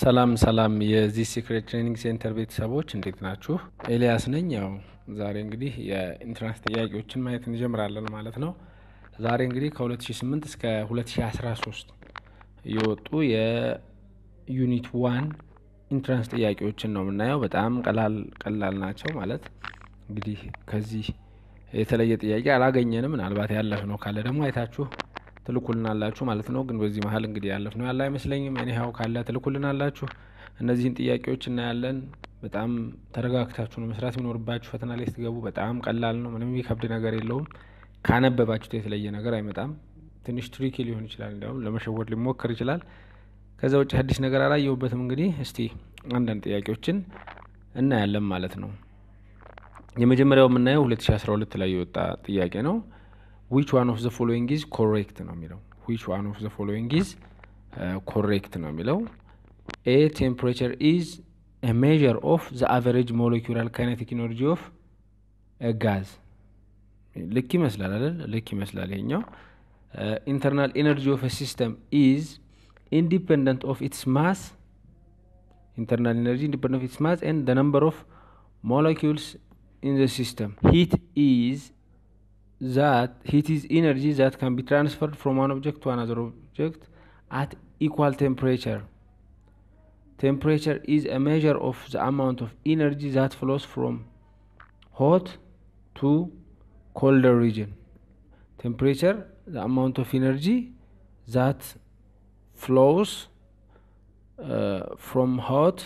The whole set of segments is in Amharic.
ሰላም ሰላም የዚህ ሲክሬት ትሬኒንግ ሴንተር ቤተሰቦች እንዴት ናችሁ? ኤልያስ ነኝ። ያው ዛሬ እንግዲህ የኢንትራንስ ጥያቄዎችን ማየት እንጀምራለን ማለት ነው። ዛሬ እንግዲህ ከ2008 እስከ 2013 የወጡ የዩኒት ዋን ኢንትራንስ ጥያቄዎችን ነው የምናየው። በጣም ቀላል ቀላል ናቸው ማለት እንግዲህ ከዚህ የተለየ ጥያቄ አላገኘንም። ምናልባት ያለፍ ነው ካለ ደግሞ አይታችሁ ትልኩልናላችሁ ማለት ነው። ግን በዚህ መሀል እንግዲህ ያለፍ ነው ያለ አይመስለኝም። እኒሀው ካለ ትልኩልናላችሁ። እነዚህን ጥያቄዎች እናያለን። በጣም ተረጋግታችሁ ነው መስራት የሚኖርባችሁ። ፈተና ላይ ስትገቡ በጣም ቀላል ነው። ምንም የሚከብድ ነገር የለውም። ካነበባችሁት የተለየ ነገር አይመጣም። ትንሽ ትሪኪ ሊሆን ይችላል፣ እንዲያውም ለመሸወድ ሊሞከር ይችላል። ከዛ ውጭ አዲስ ነገር አላየሁበትም። እንግዲህ እስቲ አንዳንድ ጥያቄዎችን እናያለን ማለት ነው። የመጀመሪያው የምናየው 2012 ላይ የወጣ ጥያቄ ነው። ዊች ዋን ኦፍ ዘ ፎሎዊንግ ኢዝ ኮሬክት ነው የሚለው። ዊች ዋን ኦፍ ዘ ፎሎዊንግ ኢዝ ኮሬክት ነው የሚለው። ኤ ቴምፕሬቸር ኢዝ ኤ ሜዥር ኦፍ ዘ አቨሬጅ ሞለኪውላር ካይኔቲክ ኢነርጂ ኦፍ ጋዝ። ልክ ይመስላል አይደል? ልክ ይመስላል ይሄኛው። ኢንተርናል ኢነርጂ ኦፍ ሲስተም ኢዝ ኢንዲፐንደንት ኦፍ ኢትስ ማስ ኢንተርናል ኢነርጂ ኢንዲፐንደንት ኦፍ ኢትስ ማስ ኤንድ ዘ ነምበር ኦፍ ሞለኪውልስ ኢን ዘ ሲስተም ሂት ኢዝ that heat is energy that can be transferred from one object to another object at equal temperature. Temperature is a measure of the amount of energy that flows from hot to colder region. Temperature, the amount of energy that flows uh, from hot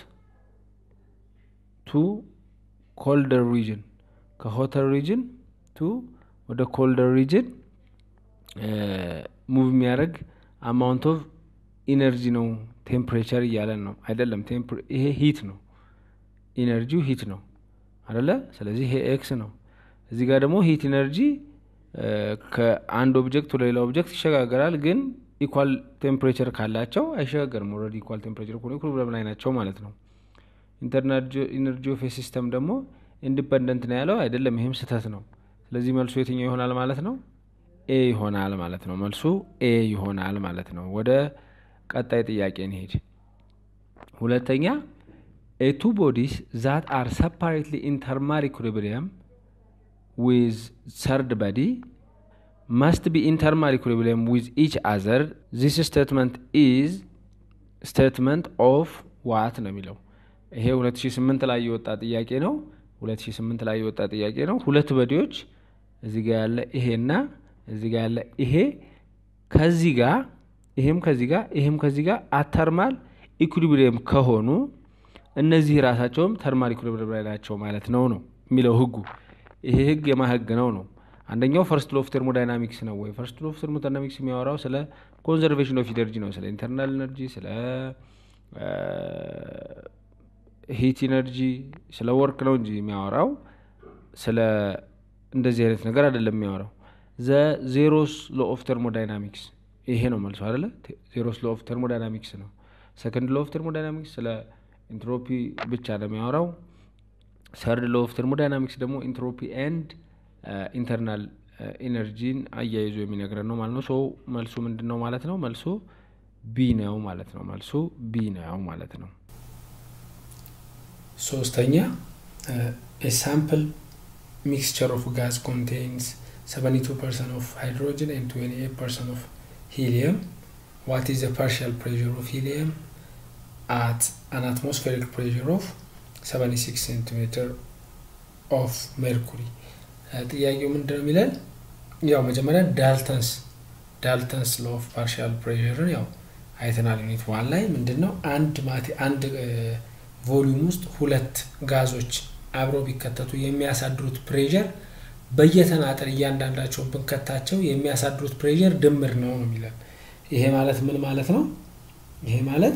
to colder region. ከሆተር ሪጅን ቱ ወደ ኮልደር ሪጅን ሙቭ የሚያደርግ አማውንት ኦፍ ኢነርጂ ነው ቴምፕሬቸር እያለን ነው አይደለም። ይሄ ሂት ነው፣ ኢነርጂው ሂት ነው አደለ? ስለዚህ ይሄ ኤክስ ነው። እዚህ ጋር ደግሞ ሂት ኢነርጂ ከአንድ ኦብጀክት ወደ ሌላ ኦብጀክት ይሸጋገራል። ግን ኢኳል ቴምፕሬቸር ካላቸው አይሸጋገርም። ኦልሬዲ ኢኳል ቴምፕሬቸር ከሆነ ኢኩሊብሪየም ላይ ናቸው ማለት ነው። ኢንተርናል ኢነርጂ ኦፍ ሲስተም ደግሞ ኢንዲፐንደንት ነው ያለው አይደለም። ይሄም ስህተት ነው። ስለዚህ መልሱ የትኛው ይሆናል ማለት ነው? ኤ ይሆናል ማለት ነው። መልሱ ኤ ይሆናል ማለት ነው። ወደ ቀጣይ ጥያቄ እንሄድ። ሁለተኛ ኤ ቱ ቦዲስ ዛት አር ሰፓሬትሊ ኢን ተርማል ኢኩሊብሪየም ዊዝ ሰርድ በዲ መስት ቢ ኢን ተርማል ኢኩሊብሪየም ዊዝ ኢች አዘር ዚስ ስቴትመንት ኢዝ ስቴትመንት ኦፍ ዋት ነው የሚለው። ይሄ 2008 ላይ የወጣ ጥያቄ ነው። 2008 ላይ የወጣ ጥያቄ ነው። ሁለት በዲዎች እዚህ ጋር ያለ ይሄና እዚህ ጋር ያለ ይሄ ከዚህ ጋር ይሄም ከዚህ ጋር ይሄም ከዚህ ጋር አተርማል ኢኩሊብሪየም ከሆኑ እነዚህ ራሳቸውም ተርማል ኢኩሊብሪየም ላይ ናቸው ማለት ነው ነው የሚለው ህጉ። ይሄ ህግ የማ ህግ ነው ነው? አንደኛው ፈርስት ሎፍ ቴርሞዳይናሚክስ ነው ወይ ፈርስት ሎፍ ቴርሞዳይናሚክስ የሚያወራው ስለ ኮንዘርቬሽን ኦፍ ኢነርጂ ነው፣ ስለ ኢንተርናል ኢነርጂ፣ ስለ ሂት ኢነርጂ ስለ ወርክ ነው እንጂ የሚያወራው ስለ እንደዚህ አይነት ነገር አይደለም የሚያወራው። ዘ ዜሮስ ሎ ኦፍ ተርሞዳይናሚክስ ይሄ ነው መልሶ አይደለ? ዜሮስ ሎ ኦፍ ተርሞዳይናሚክስ ነው። ሰከንድ ሎ ኦፍ ተርሞዳይናሚክስ ስለ ኢንትሮፒ ብቻ ነው የሚያወራው። ሰርድ ሎ ኦፍ ተርሞዳይናሚክስ ደግሞ ኢንትሮፒ ኤንድ ኢንተርናል ኢነርጂን አያይዞ የሚነግረን ነው ማለት ነው። ሶ መልሱ ምንድን ነው ማለት ነው? መልሱ ቢ ነው ማለት ነው። መልሱ ቢ ነው ማለት ነው። ሶስተኛ ሳምፕል ሚክስቸር ኦፍ ጋዝ ኮንቴንስ 72 ፐርሰንት ኦፍ ሃይድሮጅን ኤንድ 28 ፐርሰንት ኦፍ ሂሊየም ዋት ኢዝ ፓርሻል ፕሬር ኦፍ ሂሊየም አት አን አትሞስፌሪክ ፕሬር ኦፍ 76 ሴንቲሜትር ኦፍ ሜርኩሪ። ጥያቄው ምንድን ነው የሚለን? ያው መጀመሪያ ዳልተንስ ዳልተንስ ሎ ኦፍ ፓርሻል ፕሬርን ያው አይተናል። ዩኒት ዋን ላይ ምንድን ነው አንድ ማቴ አንድ ቮሊዩም ውስጥ ሁለት ጋዞች አብረው ቢከተቱ የሚያሳድሩት ፕሬዠር በየተናጠል እያንዳንዳቸው ብንከታቸው የሚያሳድሩት ፕሬዠር ድምር ነው ነው የሚለን። ይሄ ማለት ምን ማለት ነው? ይሄ ማለት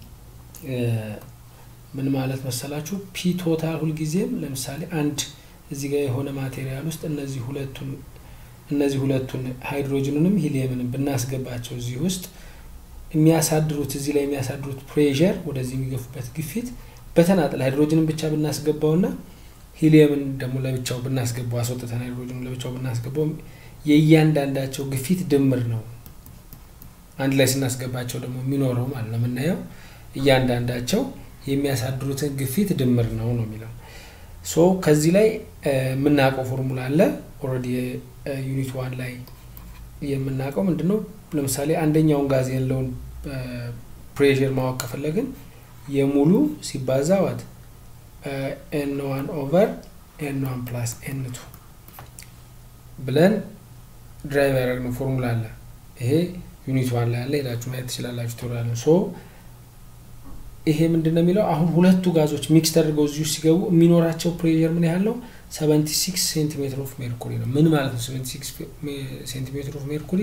ምን ማለት መሰላችሁ? ፒ ቶታል ሁልጊዜም ለምሳሌ አንድ እዚህ ጋር የሆነ ማቴሪያል ውስጥ እነዚህ ሁለቱን እነዚህ ሁለቱን ሃይድሮጅኑንም ሂሊየምንም ብናስገባቸው እዚህ ውስጥ የሚያሳድሩት እዚህ ላይ የሚያሳድሩት ፕሬዠር ወደዚህ የሚገፉበት ግፊት በተናጠል ሃይድሮጅንን ብቻ ብናስገባውና ሂሊየምን ደግሞ ለብቻው ብናስገባው አስወጥተን ሃይድሮጅኑን ለብቻው ብናስገባው የእያንዳንዳቸው ግፊት ድምር ነው። አንድ ላይ ስናስገባቸው ደግሞ የሚኖረው ማለት ነው የምናየው እያንዳንዳቸው የሚያሳድሩትን ግፊት ድምር ነው ነው የሚለው ሶ ከዚህ ላይ የምናውቀው ፎርሙላ አለ ኦልሬዲ ዩኒት ዋን ላይ የምናውቀው ምንድን ነው ለምሳሌ አንደኛውን ጋዝ ያለውን ፕሬር ማወቅ ከፈለግን የሙሉ ሲባዛ ዋት ኤን ዋን ኦቨር ኤን ዋን ፕላስ ኤን ቱ ብለን ድራይቭ ያደረግነው ፎርሙላ አለ ይሄ ዩኒት ዋን ላይ ያለ ሄዳችሁ ማየት ትችላላችሁ ትወራለ ሶ ይሄ ምንድን ነው የሚለው አሁን ሁለቱ ጋዞች ሚክስ ተደርገው እዚሁ ሲገቡ የሚኖራቸው ፕሬር ምን ያህል ነው 76 ሴንቲሜትር ኦፍ ሜርኩሪ ነው ምን ማለት ነው 76 ሴንቲሜትር ኦፍ ሜርኩሪ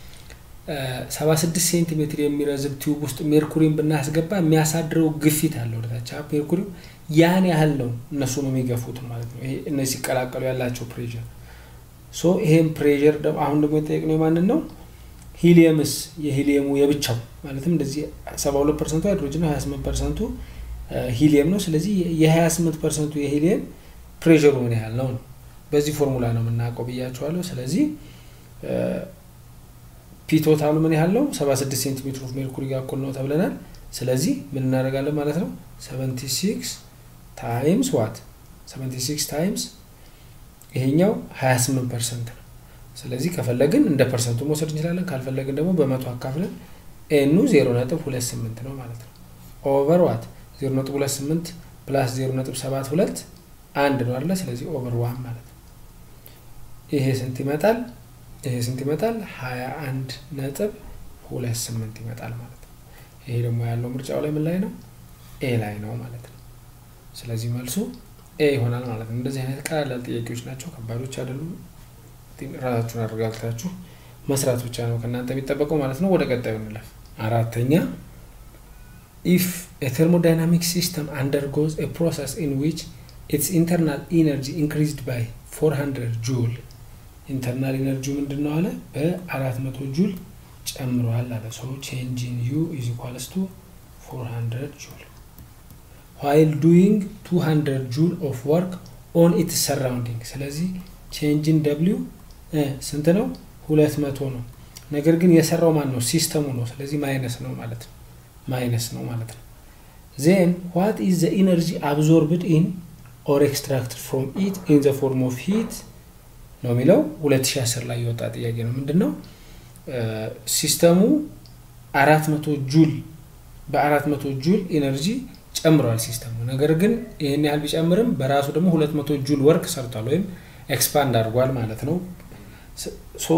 76 ሴንቲሜትር የሚረዝብ ቲዩብ ውስጥ ሜርኩሪን ብናስገባ የሚያሳድረው ግፊት አለ ወደታች ሜርኩሪው ያን ያህል ነው እነሱ ነው የሚገፉት ማለት ነው ይሄ እነዚህ ሲቀላቀሉ ያላቸው ፕሬር ሶ ይሄም ፕሬር አሁን ደግሞ የጠየቅነው የማንን ነው ሂሊየምስ የሂሊየሙ የብቻው ማለትም እንደዚህ 72 ፐርሰንቱ ሃይድሮጅን ነው 28 ፐርሰንቱ ሂሊየም ነው ስለዚህ የ28 ፐርሰንቱ የሂሊየም ፕሬሩ ምን ያህል ነው ነው በዚህ ፎርሙላ ነው የምናውቀው ብያቸዋለሁ ስለዚህ ፒቶታሉ ምን ያህል ነው 76 ሴንቲሜትር ኦፍ ሜርኩሪ ጋር እኩል ነው ተብለናል ስለዚህ ምን እናደርጋለን ማለት ነው 76 ታይምስ ዋት 76 ታይምስ ይሄኛው 28 ፐርሰንት ነው ስለዚህ ከፈለግን እንደ ፐርሰንቱ መውሰድ እንችላለን ካልፈለግን ደግሞ በመቶ አካፍለን ኤኑ 0.28 ነው ማለት ነው ኦቨር ዋት 0.28 ፕላስ 0.72 አንድ ነው አለ ስለዚህ ኦቨር ዋን ማለት ነው ይሄ ስንት ይመጣል ይሄ ስንት ይመጣል 21 ነጥብ ሁለት ስምንት ይመጣል ማለት ነው ይሄ ደግሞ ያለው ምርጫው ላይ ምን ላይ ነው ኤ ላይ ነው ማለት ነው ስለዚህ መልሱ ኤ ይሆናል ማለት ነው እንደዚህ አይነት ቀላል ጥያቄዎች ናቸው ከባዶች አይደሉም ራሳችሁን አረጋግታችሁ መስራት ብቻ ነው ከእናንተ የሚጠበቀው ማለት ነው ወደ ቀጣዩ እንለፍ አራተኛ ኢፍ የቴርሞዳይናሚክ ሲስተም አንደርጎዝ a process in which its internal energy increased by 400 ጁል ኢንተርናል ኢነርጂ ምንድን ነው አለ በ400 ጁል ጨምሯል አለ ሰው ቼንጂን ዩ ኢዝ ኢኳልስ ቱ 400 ጁል ዋይል ዱይንግ 200 ጁል ኦፍ ወርክ ኦን ኢትስ ሰራውንዲንግ ስለዚህ ቼንጂን ደብሊው ስንት ነው ሁለት መቶ ነው ነገር ግን የሰራው ማን ነው ሲስተሙ ነው ስለዚህ ማይነስ ነው ማለት ነው ማይነስ ነው ማለት ነው ዜን ዋት ኢዝ ዘ ኢነርጂ አብዞርብድ ኢን ኦር ኤክስትራክትድ ፍሮም ኢት ኢን ዘ ፎርም ኦፍ ሂት ነው የሚለው 2010 ላይ የወጣ ጥያቄ ነው ምንድን ነው ሲስተሙ አራት መቶ ጁል በአራት መቶ ጁል ኢነርጂ ጨምሯል ሲስተሙ ነገር ግን ይህን ያህል ቢጨምርም በራሱ ደግሞ ሁለት መቶ ጁል ወርክ ሰርቷል ወይም ኤክስፓንድ አድርጓል ማለት ነው ሶ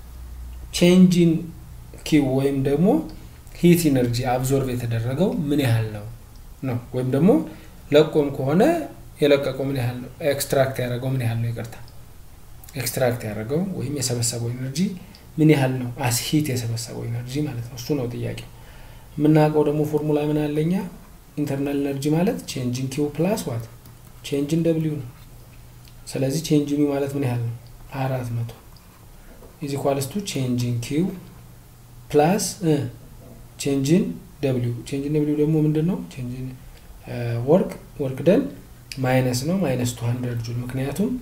ቼንጂን ኪው ወይም ደግሞ ሂት ኢነርጂ አብዞርቭ የተደረገው ምን ያህል ነው ነው ወይም ደግሞ ለቆም ከሆነ የለቀቀው ምን ያህል ነው ኤክስትራክት ያደረገው ምን ያህል ነው ይቅርታ ኤክስትራክት ያደረገው ወይም የሰበሰበው ኢነርጂ ምን ያህል ነው አስ ሂት የሰበሰበው ኢነርጂ ማለት ነው እሱ ነው ጥያቄው የምናውቀው ደግሞ ፎርሙላ ምን አለኛ ኢንተርናል ኢነርጂ ማለት ቼንጅን ኪው ፕላስ ዋት ቼንጅን ደብሊው ነው ስለዚህ ቼንጅን ማለት ምን ያህል ነው አራት መቶ ኢዝ ኢኳልስ ቱ ቼንጅን ኪው ፕላስ ቼንጅን ደብሊው ቼንጅን ደብሊው ደግሞ ምንድን ነው ቼንጅን ወርክ ወርክ ደን ማይነስ ነው ማይነስ ቱ ሀንድረድ ጁል ምክንያቱም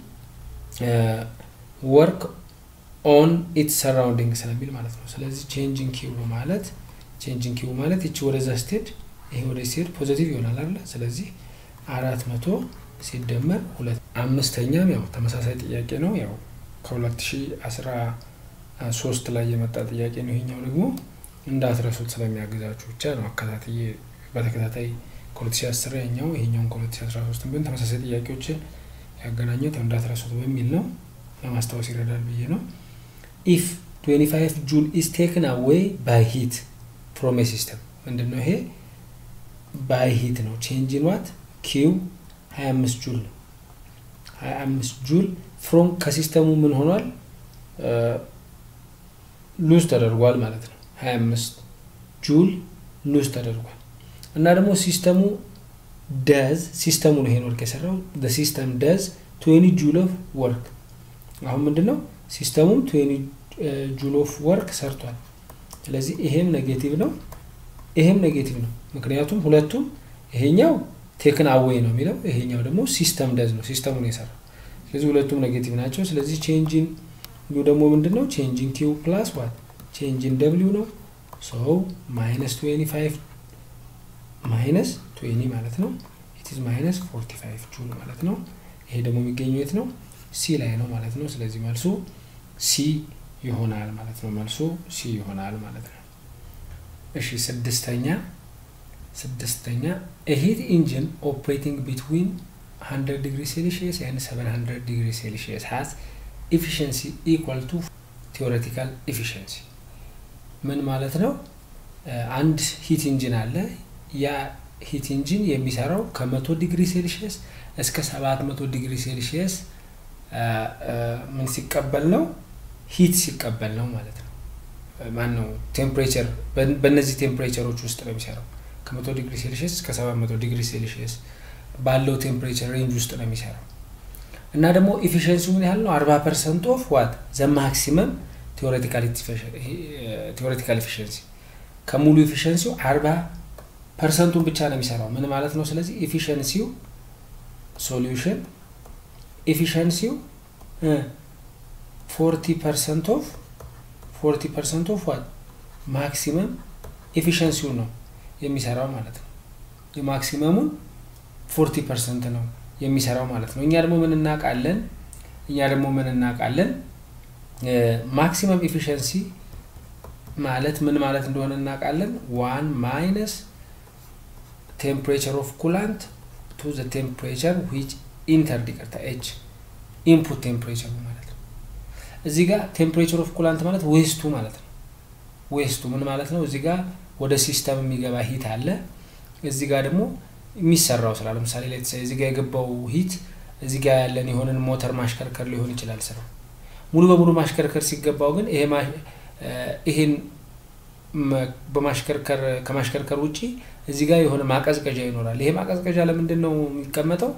ወርክ ኦን ኢት ሰራውንዲንግ ስለሚል ማለት ነው ስለዚህ ቼንጅን ኪው ማለት ቼንጅን ኪው ማለት ይቺ ወደዛ ስትሄድ ይሄ ወደ ስትሄድ ፖዘቲቭ ይሆናል አለ ስለዚህ አራት መቶ ሲደመር ሁለት አምስተኛም ያው ተመሳሳይ ጥያቄ ነው ያው ከ2013 ላይ የመጣ ጥያቄ ነው ይሄኛው ደግሞ እንዳትረሱት ስለሚያግዛችሁ ብቻ ነው አከታትዬ በተከታታይ ከ2010 ያኛው ይሄኛውን ከ2013 ቢሆን ተመሳሳይ ጥያቄዎችን ያገናኘት እንዳትረሱት በሚል ነው ለማስታወስ ይረዳል ብዬ ነው ኢፍ 25 ጁል ኢስ ቴክን አዌይ ባይ ሂት ፍሮም ሲስተም ምንድን ነው ይሄ ባይ ሂት ነው ቼንጅን ዋት ኪው 25 ጁል ነው 25 ጁል ፍሮም ከሲስተሙ ምን ሆኗል ሉዝ ተደርጓል ማለት ነው 25 ጁል ሉዝ ተደርጓል እና ደግሞ ሲስተሙ ደዝ ሲስተሙ ነው ይሄን ወርክ የሰራው ሲስተም ደዝ 20 ጁል ኦፍ ወርክ አሁን ምንድን ነው ሲስተሙም 20 ጁል ኦፍ ወርክ ሰርቷል ስለዚህ ይሄም ኔጌቲቭ ነው ይሄም ኔጌቲቭ ነው ምክንያቱም ሁለቱም ይሄኛው ቴክን አዌይ ነው የሚለው ይሄኛው ደግሞ ሲስተም ደዝ ነው ሲስተሙ ነው የሰራው ስለዚህ ሁለቱም ኔጌቲቭ ናቸው ስለዚህ ቼንጂን ዩ ደግሞ ምንድን ነው ቼንጂን ኪው ፕላስ ዋት ቼንጂን ደብሊው ነው ሶ ማይነስ 25 ማይነስ ትዌኒ ማለት ነው። ኢትዝ ማይነስ ፎርቲ ፋይቭ ጁል ማለት ነው። ይሄ ደግሞ የሚገኘው የት ነው? ሲ ላይ ነው ማለት ነው። ስለዚህ መልሱ ሲ ይሆናል ማለት ነው። መልሱ ሲ ይሆናል ማለት ነው። እሺ ስድስተኛ ስድስተኛ ሂት ኢንጂን ኦፕሬቲንግ ቢትዊን 100 ዲግሪ ሴልሺየስ ኤንድ 700 ዲግሪ ሴልሺየስ ሃዝ ኢፊሽንሲ ኢኳል ቱ ቴዎሬቲካል ኢፊሽንሲ ምን ማለት ነው? አንድ ሂት ኢንጂን አለ። ያ ሂት ኢንጂን የሚሰራው ከመቶ ዲግሪ ሴልሺየስ እስከ 700 ዲግሪ ሴልሺየስ ምን ሲቀበል ነው? ሂት ሲቀበል ነው ማለት ነው። ማን ነው ቴምፕሬቸር በእነዚህ ቴምፕሬቸሮች ውስጥ ነው የሚሰራው ከመቶ ዲግሪ ሴልሺየስ እስከ 700 ዲግሪ ሴልሺየስ ባለው ቴምፕሬቸር ሬንጅ ውስጥ ነው የሚሰራው እና ደግሞ ኢፊሽንሲው ምን ያህል ነው? 40 ፐርሰንት ኦፍ ዋት ዘ ማክሲመም ቴዎሬቲካል ኢፊሽንሲ ከሙሉ ኢፊሽንሲው 40 ፐርሰንቱን ብቻ ነው የሚሰራው። ምን ማለት ነው? ስለዚህ ኢፊሽንሲው ሶሉሽን ኢፊሽንሲው ፎርቲ ፐርሰንት ኦፍ ፎርቲ ፐርሰንት ኦፍ ዋት ማክሲመም ኤፊሽንሲውን ነው የሚሰራው ማለት ነው። የማክሲመሙን ፎርቲ ፐርሰንት ነው የሚሰራው ማለት ነው። እኛ ደግሞ ምን እናውቃለን? እኛ ደግሞ ምን እናውቃለን? ማክሲመም ኤፊሽንሲ ማለት ምን ማለት እንደሆነ እናውቃለን። ዋን ማይነስ ቴምፕሬቸር ኦፍ ኩላንት ቱ ዘ ቴምፕሬቸር ዊች ኢንተር ዲቀርታ ኤች ኢንፑት ቴምፕሬቸሩ ማለት ነው። እዚህ ጋር ቴምፕሬቸር ኦፍ ኩላንት ማለት ዌስቱ ማለት ነው። ዌስቱ ምን ማለት ነው? እዚህ ጋር ወደ ሲስተም የሚገባ ሂት አለ። እዚህ ጋር ደግሞ የሚሰራው ስራ ለምሳሌ ላይ እዚህ ጋር የገባው ሂት እዚህ ጋር ያለን የሆነን ሞተር ማሽከርከር ሊሆን ይችላል ስራው። ሙሉ በሙሉ ማሽከርከር ሲገባው ግን ይሄ ይሄን በማሽከርከር ከማሽከርከር ውጪ እዚህ ጋር የሆነ ማቀዝቀዣ ይኖራል። ይሄ ማቀዝቀዣ ለምንድን ነው የሚቀመጠው?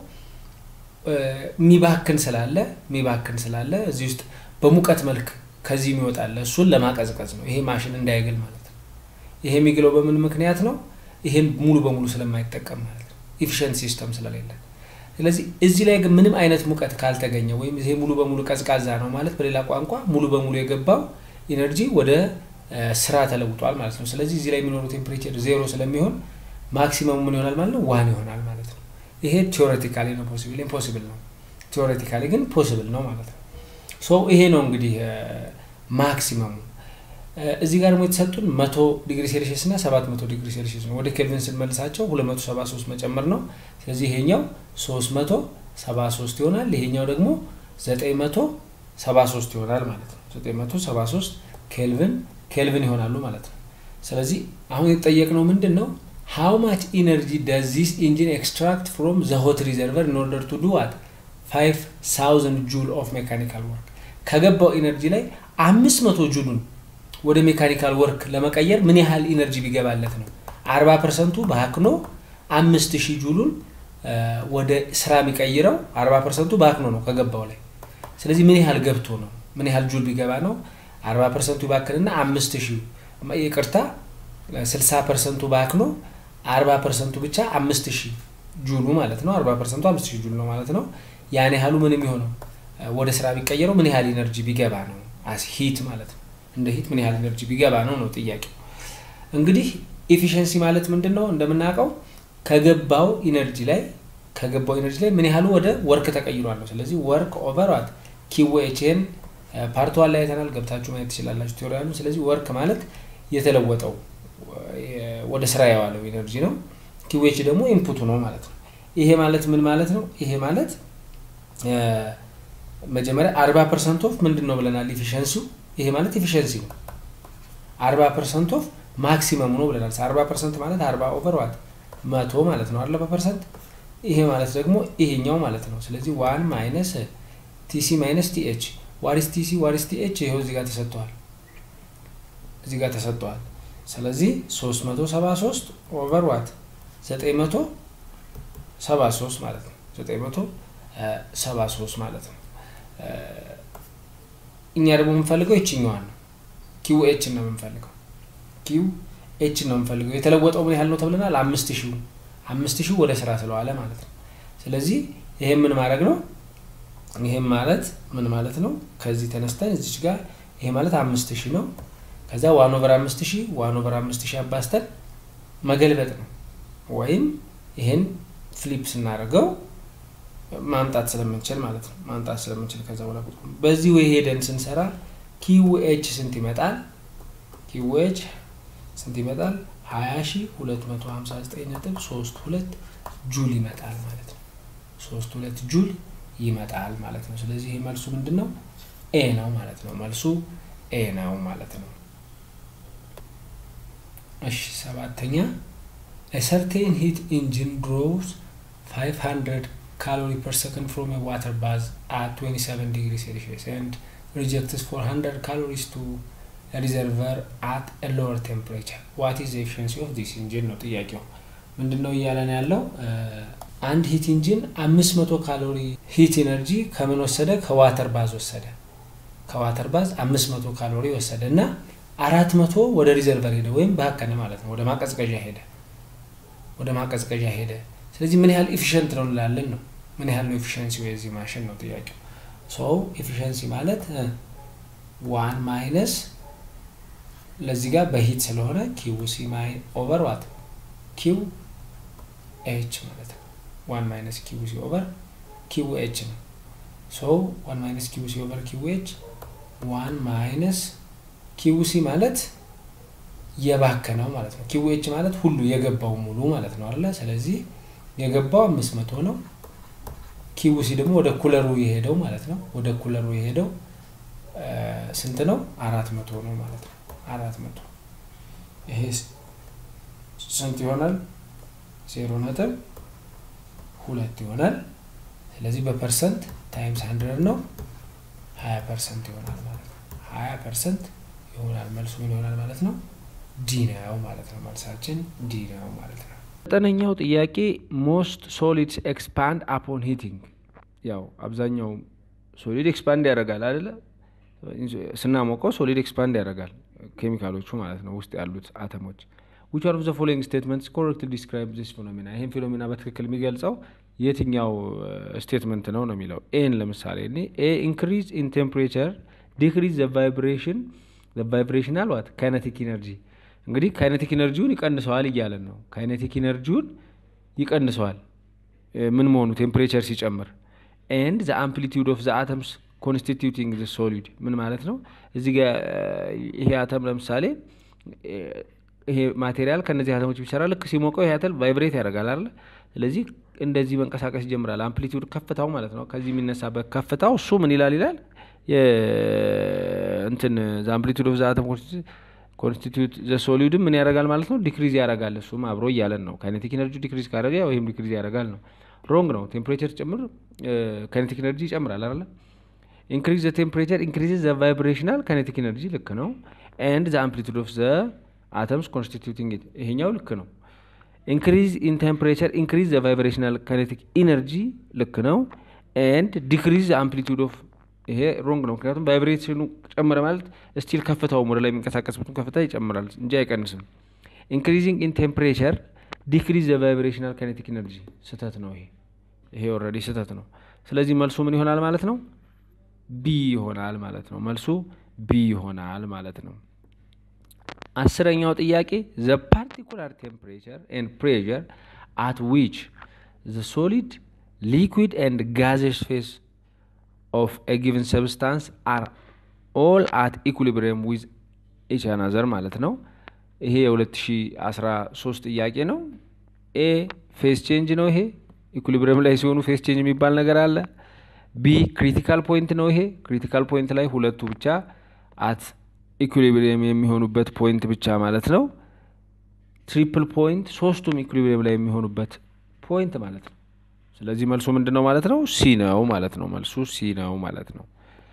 የሚባክን ስላለ የሚባክን ስላለ እዚህ ውስጥ በሙቀት መልክ ከዚህ የሚወጣለ እሱን ለማቀዝቀዝ ነው። ይሄ ማሽን እንዳይግል ማለት ነው። ይሄ የሚግለው በምን ምክንያት ነው? ይሄን ሙሉ በሙሉ ስለማይጠቀም ማለት ነው። ኢፊሽንት ሲስተም ስለሌለ። ስለዚህ እዚህ ላይ ግን ምንም አይነት ሙቀት ካልተገኘ ወይም ይሄ ሙሉ በሙሉ ቀዝቃዛ ነው ማለት በሌላ ቋንቋ ሙሉ በሙሉ የገባው ኢነርጂ ወደ ስራ ተለውጧል ማለት ነው። ስለዚህ እዚህ ላይ የሚኖረው ቴምፕሬቸር ዜሮ ስለሚሆን ማክሲመሙ ምን ይሆናል ማለት ነው? ዋን ይሆናል ማለት ነው። ይሄ ቴዎሬቲካሊ ነው ፖሲብል፣ ኢምፖሲብል ነው። ቴዎሬቲካሊ ግን ፖሲብል ነው ማለት ነው። ሶ ይሄ ነው እንግዲህ ማክሲመሙ። እዚህ ጋር ደግሞ የተሰጡን መቶ ዲግሪ ሴልሺየስ እና ሰባት መቶ ዲግሪ ሴልሺየስ ነው። ወደ ኬልቪን ስንመልሳቸው ሁለት መቶ ሰባ ሶስት መጨመር ነው። ስለዚህ ይሄኛው ሶስት መቶ ሰባ ሶስት ይሆናል። ይሄኛው ደግሞ ዘጠኝ መቶ ሰባ ሶስት ይሆናል ማለት ነው። ዘጠኝ መቶ ሰባ ሶስት ኬልቪን ኬልቪን ይሆናሉ ማለት ነው። ስለዚህ አሁን የተጠየቅነው ምንድን ነው? ሃው ማች ኢነርጂ ዳዝ ዚስ ኢንጂን ኤክስትራክት ፍሮም ዘ ሆት ሪዘርቨር ኢን ኦርደር ቱ ዱ ዋት ፋይቭ ሳውዘንድ ጁል ኦፍ ሜካኒካል ወርክ ከገባው ኢነርጂ ላይ አምስት መቶ ጁሉን ወደ ሜካኒካል ወርክ ለመቀየር ምን ያህል ኢነርጂ ቢገባለት ነው? አርባ ፐርሰንቱ በአክኖ አምስት ሺህ ጁሉን ወደ ስራ የሚቀይረው አርባ ፐርሰንቱ በአክኖ ነው ከገባው ላይ። ስለዚህ ምን ያህል ገብቶ ነው? ምን ያህል ጁል ቢገባ ነው? አርባ ፐርሰንቱ ይባክንና አምስት ሺህ ይቅርታ፣ ስልሳ ፐርሰንቱ በአክኖ አርባ ፐርሰንቱ ብቻ አምስት ሺህ ጁሉ ማለት ነው። አርባ ፐርሰንቱ አምስት ሺህ ጁል ነው ማለት ነው። ያን ያህሉ ምን የሚሆነው ወደ ስራ ቢቀየረው ምን ያህል ኢነርጂ ቢገባ ነው? አስ ሂት ማለት ነው። እንደ ሂት ምን ያህል ኢነርጂ ቢገባ ነው ነው ጥያቄው። እንግዲህ ኤፊሽንሲ ማለት ምንድን ነው? እንደምናውቀው ከገባው ኢነርጂ ላይ ከገባው ኢነርጂ ላይ ምን ያህሉ ወደ ወርክ ተቀይሯል ነው። ስለዚህ ወርክ ኦቨር ዋት ኪዌችን ፓርት ዋን ላይ አይተናል። ገብታችሁ ማየት ትችላላችሁ ቴዎሪያሉ። ስለዚህ ወርክ ማለት የተለወጠው ወደ ስራ የዋለው ኢነርጂ ነው። ኪዌች ደግሞ ኢንፑቱ ነው ማለት ነው። ይሄ ማለት ምን ማለት ነው? ይሄ ማለት መጀመሪያ አርባ ፐርሰንት ኦፍ ምንድን ነው ብለናል? ኢፊሽንሲው ይሄ ማለት ኢፊሽንሲ ነው። አርባ ፐርሰንት ኦፍ ማክሲመሙ ነው ብለናል። አርባ ፐርሰንት ማለት አርባ ኦቨር ዋት መቶ ማለት ነው አርባ ፐርሰንት። ይሄ ማለት ደግሞ ይሄኛው ማለት ነው። ስለዚህ ዋን ማይነስ ቲሲ ማይነስ ቲኤች ዋሪስ ቲሲ ዋሪስ ቲኤች ይኸው እዚህ ጋር ተሰጥተዋል፣ እዚህ ጋር ተሰጥተዋል። ስለዚህ ሶስት መቶ ሰባ ሶስት ኦቨር ዋት ዘጠኝ መቶ ሰባ ሶስት ማለት ነው። ዘጠኝ መቶ ሰባ ሶስት ማለት ነው። እኛ ደግሞ የምንፈልገው ይችኛዋን ነው። ኪው ኤችን ነው የምንፈልገው። ኪው ኤችን ነው የምንፈልገው። የተለወጠው ምን ያህል ነው ተብለናል? አምስት ሺህ አምስት ሺህ ወደ ስራ ስለዋለ ማለት ነው። ስለዚህ ይሄ ምን ማድረግ ነው? ይሄም ማለት ምን ማለት ነው? ከዚህ ተነስተን እዚች ጋር ይሄ ማለት አምስት ሺህ ነው። ከዛ ዋን ኦቨር አምስት ሺህ ዋን ኦቨር አምስት ሺህ አባስተን መገልበጥ ነው ወይም ይህን ፍሊፕ ስናደርገው ማምጣት ስለምንችል ማለት ነው። ማምጣት ስለምንችል ከዛ በኋላ በዚህ ወይ ሄደን ስንሰራ ኪውኤች ስንት ይመጣል? ኪውኤች ስንት ይመጣል? ሀያ ሺ ሁለት መቶ ሀምሳ ዘጠኝ ነጥብ ሶስት ሁለት ጁል ይመጣል ማለት ነው። ሶስት ሁለት ጁል ይመጣል ማለት ነው። ስለዚህ ይህ መልሱ ምንድን ነው? ኤ ነው ማለት ነው። መልሱ ኤ ነው ማለት ነው። እሺ ሰባተኛ ሰርቴን ሂት ኢንጂን ድሮውስ 500 calorie per second from a water bath at 27 degrees Celsius and rejects 400 calories to a reservoir at a lower temperature. What is the efficiency of this engine ነው ጥያቄው። ምንድን ነው እያለን ያለው አንድ ሂት ኢንጂን 500 ካሎሪ ሂት ኢነርጂ ከምን ወሰደ? ከዋተር ባዝ ወሰደ። ከዋተር ባዝ 500 ካሎሪ ወሰደ እና አራት መቶ ወደ ሪዘርቨር ሄደ ወይም ባከነ ማለት ነው። ወደ ማቀዝቀዣ ሄደ። ወደ ማቀዝቀዣ ሄደ። ስለዚህ ምን ያህል ኤፊሽንት ነው እንላለን ነው። ምን ያህል ነው ኤፊሽንሲ የዚህ ማሽን ነው ጥያቄው። ሰው ኤፊሽንሲ ማለት ዋን ማይነስ ለዚህ ጋር በሂት ስለሆነ ኪው ሲ ማይ ኦቨር ዋት ኪው ኤች ማለት ነው። ዋን ማይነስ ኪው ሲ ኦቨር ኪው ኤች ነው። ሶ ዋን ማይነስ ኪው ሲ ኦቨር ኪው ኤች ዋን ማይነስ ኪው ሲ ማለት የባከነው ማለት ነው። ኪው ኤች ማለት ሁሉ የገባው ሙሉ ማለት ነው አለ። ስለዚህ የገባው አምስት መቶ ነው። ኪው ሲ ደግሞ ወደ ኩለሩ የሄደው ማለት ነው። ወደ ኩለሩ የሄደው ስንት ነው? አራት መቶ ነው ማለት ነው። አራት መቶ ይሄ ስንት ይሆናል? ዜሮ ነጥብ ሁለት ይሆናል። ስለዚህ በፐርሰንት ታይምስ ሀንድረድ ነው ሀያ ፐርሰንት ይሆናል ማለት ነው። ሀያ ፐርሰንት ይሆናል መልሱ ምን ይሆናል ማለት ነው? ዲ ነው ማለት ነው። መልሳችን ዲ ነው ማለት ነው። ዘጠነኛው ጥያቄ ሞስት ሶሊድስ ኤክስፓንድ አፖን ሂቲንግ። ያው አብዛኛው ሶሊድ ኤክስፓንድ ያደርጋል አይደለ? ስናሞቀው ሶሊድ ኤክስፓንድ ያደርጋል ኬሚካሎቹ ማለት ነው ውስጥ ያሉት አተሞች። ዊች አር ኦፍ ዘ ፎሎዊንግ ስቴትመንትስ ኮሬክት ዲስክራይብ ዚስ ፊኖሜና። ይህን ፊኖሜና በትክክል የሚገልጸው የትኛው ስቴትመንት ነው ነው የሚለው ኤን ለምሳሌ እኔ ኤ ኢንክሪዝ ኢን ቴምፕሬቸር ዲክሪዝ ዘ ቫይብሬሽን ዘ ቫይብሬሽናል ዋት ካይነቲክ ኢነርጂ እንግዲህ ካይነቲክ ኢነርጂውን ይቀንሰዋል እያለን ነው። ካይነቲክ ኢነርጂውን ይቀንሰዋል ምን መሆኑ ቴምፕሬቸር ሲጨምር። ኤንድ ዘ አምፕሊቲዩድ ኦፍ ዘ አተምስ ኮንስቲቱቲንግ ዘ ሶሊድ ምን ማለት ነው? እዚህ ጋ ይሄ አተም ለምሳሌ ይሄ ማቴሪያል ከእነዚህ አተሞች ቢሰራ ልክ ሲሞቀው ይሄ አተም ቫይብሬት ያደርጋል አለ። ስለዚህ እንደዚህ መንቀሳቀስ ይጀምራል። አምፕሊቲዩድ ከፍታው ማለት ነው። ከዚህ የሚነሳበት ከፍታው እሱ ምን ይላል ይላል እንትን ዘ አምፕሊቲዩድ ኦፍ ዘ አተም ኮንስቲቱት ዘ ሶሊድም ምን ያደርጋል ማለት ነው? ዲክሪዝ ያደርጋል። እሱም አብሮ እያለን ነው። ካይኔቲክ ኤነርጂ ዲክሪዝ ካደረገ ያው ይህም ዲክሪዝ ያደርጋል ነው። ሮንግ ነው። ቴምፕሬቸር ጭምር ካይኔቲክ ኤነርጂ ይጨምራል አይደለ? ኢንክሪዝ ዘ ቴምፕሬቸር ኢንክሪዝ ዘ ቫይብሬሽናል ካይኔቲክ ኤነርጂ ልክ ነው። ኤንድ ዘ አምፕሊቱድ ኦፍ ዘ አተምስ ኮንስቲቱቲንግ ኢት ይሄኛው ልክ ነው። ኢንክሪዝ ኢን ቴምፕሬቸር ኢንክሪዝ ዘ ቫይብሬሽናል ካይኔቲክ ኢነርጂ ልክ ነው። ኤንድ ዲክሪዝ ዘ አምፕሊቱድ ኦፍ ይሄ ሮንግ ነው። ምክንያቱም ቫይብሬሽኑ ጨመረ ማለት ስቲል ከፍታው ወደ ላይ የሚንቀሳቀስበትን ከፍታ ይጨምራል እንጂ አይቀንስም። ኢንክሪዚንግ ኢን ቴምፕሬቸር ዲክሪዝ ዘ ቫይብሬሽናል ካይኔቲክ ኢነርጂ ስህተት ነው። ይሄ ይሄ ኦልሬዲ ስህተት ነው። ስለዚህ መልሱ ምን ይሆናል ማለት ነው? ቢ ይሆናል ማለት ነው። መልሱ ቢ ይሆናል ማለት ነው። አስረኛው ጥያቄ ዘ ፓርቲኩላር ቴምፕሬቸር ኤንድ ፕሬዠር አት ዊች ዘ ሶሊድ ሊኩዊድ ኤንድ ጋዜስ ፌስ ኦፍ ኤ ጊቨን ሰብስታንስ አር ኦል አት ኢኩሊብሪየም ዊዝ ኢች አናዘር ማለት ነው። ይሄ የ2013 ጥያቄ ነው። ኤ ፌስ ቼንጅ ነው። ይሄ ኢኩሊብሪየም ላይ ሲሆኑ ፌስ ቼንጅ የሚባል ነገር አለ። ቢ ክሪቲካል ፖይንት ነው። ይሄ ክሪቲካል ፖይንት ላይ ሁለቱ ብቻ አት ኢኩሊብሪየም የሚሆኑበት ፖይንት ብቻ ማለት ነው። ትሪፕል ፖይንት ሶስቱም ኢኩሊብሪየም ላይ የሚሆኑበት ፖይንት ማለት ነው። ስለዚህ መልሱ ምንድን ነው ማለት ነው? ሲ ነው ማለት ነው። መልሱ ሲ ነው ማለት ነው።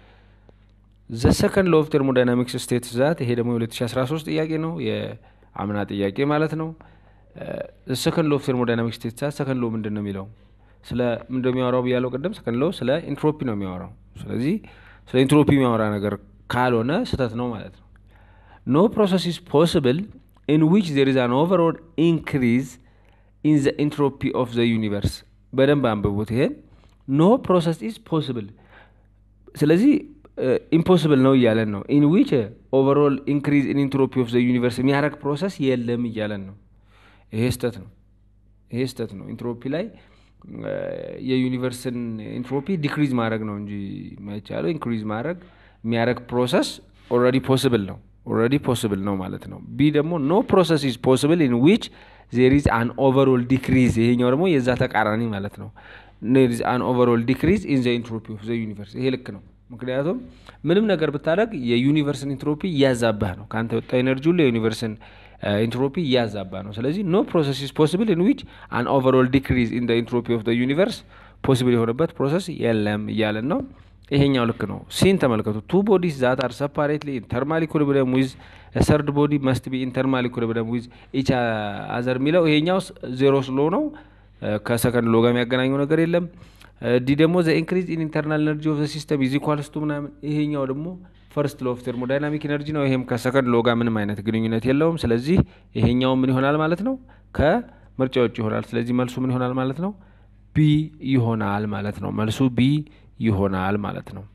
ዘ ሰከንድ ሎ ኦፍ ቴርሞዳይናሚክስ ስቴትስ ዛት ይሄ ደግሞ የ2013 ጥያቄ ነው፣ የአምና ጥያቄ ማለት ነው። ዘ ሰከንድ ሎ ኦፍ ቴርሞዳይናሚክስ ስቴትስ ዛት ሰከንድ ሎ ምንድን ነው የሚለው ስለ ምንድን ነው የሚያወራው ብያለው ቅድም። ሰከንድ ሎ ስለ ኢንትሮፒ ነው የሚያወራው። ስለዚህ ስለ ኢንትሮፒ የሚያወራ ነገር ካልሆነ ስህተት ነው ማለት ነው። ኖ ፕሮሰስ ኢዝ ፖስብል ኢን ዊች ዜር ኢዝ አን ኦቨርኦል ኢንክሪዝ ኢን ዘ ኢንትሮፒ ኦፍ ዘ ዩኒቨርስ በደንብ አንብቡት። ይሄን ኖ ፕሮሰስ ኢዝ ፖስብል። ስለዚህ ኢምፖስብል ነው እያለን ነው። ኢን ዊች ኦቨርኦል ኢንክሪዝ ኢን ኢንትሮፒ ኦፍ ዘ ዩኒቨርስ የሚያደርግ ፕሮሰስ የለም እያለን ነው። ይሄ ስህተት ነው። ይሄ ስህተት ነው። ኢንትሮፒ ላይ የዩኒቨርስን ኢንትሮፒ ዲክሪዝ ማድረግ ነው እንጂ የማይቻለው ኢንክሪዝ ማድረግ የሚያደረግ ፕሮሰስ ኦልሬዲ ፖስብል ነው ኦልሬዲ ፖስብል ነው ማለት ነው። ቢ ደግሞ ኖ ፕሮሰስ ኢዝ ፖስብል ኢን ዊች ዜር ኢዝ አን ኦቨርኦል ዲክሪዝ፣ ይሄኛው ደግሞ የዛ ተቃራኒ ማለት ነው። ዜር ኢዝ አን ኦቨርኦል ዲክሪዝ ኢን ዘ ኢንትሮፒ ኦፍ ዘ ዩኒቨርስ። ይሄ ልክ ነው። ምክንያቱም ምንም ነገር ብታደረግ የዩኒቨርስን ኢንትሮፒ እያዛባህ ነው። ከአንተ ወጣ ኤነርጂ ሁሉ የዩኒቨርስን ኢንትሮፒ እያዛባ ነው። ስለዚህ ኖ ፕሮሰስ ኢዝ ፖስብል ኢን ዊች አን ኦቨርኦል ዲክሪዝ ኢን ኢንትሮፒ ኦፍ ዩኒቨርስ ፖሲብል የሆነበት ፕሮሰስ የለም እያለን ነው። ይሄኛው ልክ ነው። ሲን ተመልከቱ። ቱ ቦዲስ ዛት አር ሰፓሬትሊ ኢንተርማል ኢኩሊብሪየም ዊዝ ሰርድ ቦዲ መስት ቢ ኢንተርማል ኢኩሊብሪየም ዊዝ ኢች አዘር የሚለው ይሄኛው ዜሮ ስሎ ነው። ከሰከንድ ሎ ጋር የሚያገናኘው ነገር የለም። ዲ ደግሞ ዘ ኢንክሪዝ ኢን ኢንተርናል ኤነርጂ ኦፍ ዘ ሲስተም ኢዝ ኢኳልስ ቱ ምናምን። ይሄኛው ደግሞ ፈርስት ሎ ኦፍ ተርሞዳይናሚክ ኤነርጂ ነው። ይሄም ከሰከንድ ሎ ጋር ምንም አይነት ግንኙነት የለውም። ስለዚህ ይሄኛው ምን ይሆናል ማለት ነው? ከምርጫ ውጭ ይሆናል። ስለዚህ መልሱ ምን ይሆናል ማለት ነው? ቢ ይሆናል ማለት ነው። መልሱ ቢ ይሆናል ማለት ነው።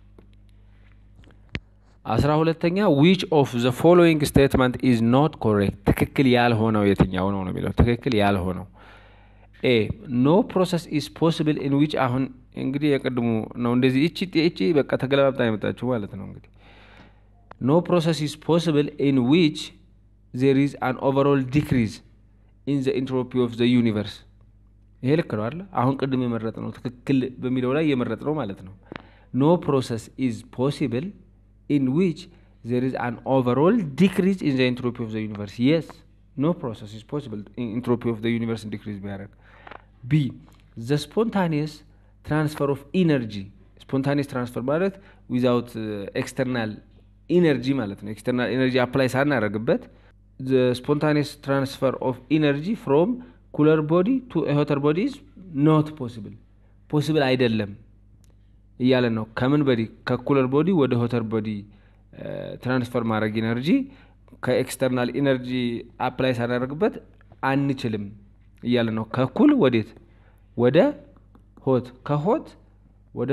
አስራ ሁለተኛ ዊች ኦፍ ዘ ፎሎዊንግ ስቴትመንት ኢዝ ኖት ኮሬክት፣ ትክክል ያልሆነው የትኛው ነው ነው የሚለው ትክክል ያልሆነው ኤ ኖ ፕሮሰስ ኢዝ ፖስብል ኢን ዊች አሁን እንግዲህ የቅድሙ ነው እንደዚህ እቺ እቺ በቃ ተገለባብጣ የመጣችሁ ማለት ነው እንግዲህ ኖ ፕሮሰስ ኢዝ ፖስብል ኢን ዊች ዜር ኢዝ አን ኦቨርኦል ዲክሪዝ ኢን ዘ ኢንትሮፒ ኦፍ ዘ ዩኒቨርስ ይሄ ልክ ነው አለ አሁን ቅድም የመረጥ ነው ትክክል በሚለው ላይ የመረጥ ነው ማለት ነው ኖ ፕሮሰስ ኢዝ ፖሲብል ኢን ዊች ዜር ኢዝ አን ኦቨርኦል ዲክሪዝ ኢን ዘ ኢንትሮፒ ኦፍ ዘ ዩኒቨርስ የስ ኖ ፕሮሰስ ኢዝ ፖሲብል ኢንትሮፒ ኦፍ ዘ ዩኒቨርስ ዲክሪዝ ቢያደርግ ቢ ዘ ስፖንታኒየስ ትራንስፈር ኦፍ ኢነርጂ ስፖንታኒየስ ትራንስፈር ማለት ዊዛውት ኤክስተርናል ኢነርጂ ማለት ነው ኤክስተርናል ኢነርጂ አፕላይ ሳናደረግበት ስፖንታኒየስ ትራንስፈር ኦፍ ኢነርጂ ፍሮም ኩለር ቦዲ ቱ ሆተር ቦዲ ኢዝ ኖት ፖሲብል ፖሲብል አይደለም እያለን ነው ከምን በዲ ከኩለር ቦዲ ወደ ሆተር ቦዲ ትራንስፈር ማድረግ ኢነርጂ ከኤክስተርናል ኢነርጂ አፕላይ ሳናደርግበት አንችልም እያለ ነው። ከኩል ወዴት ወደ ሆት ከሆት ወደ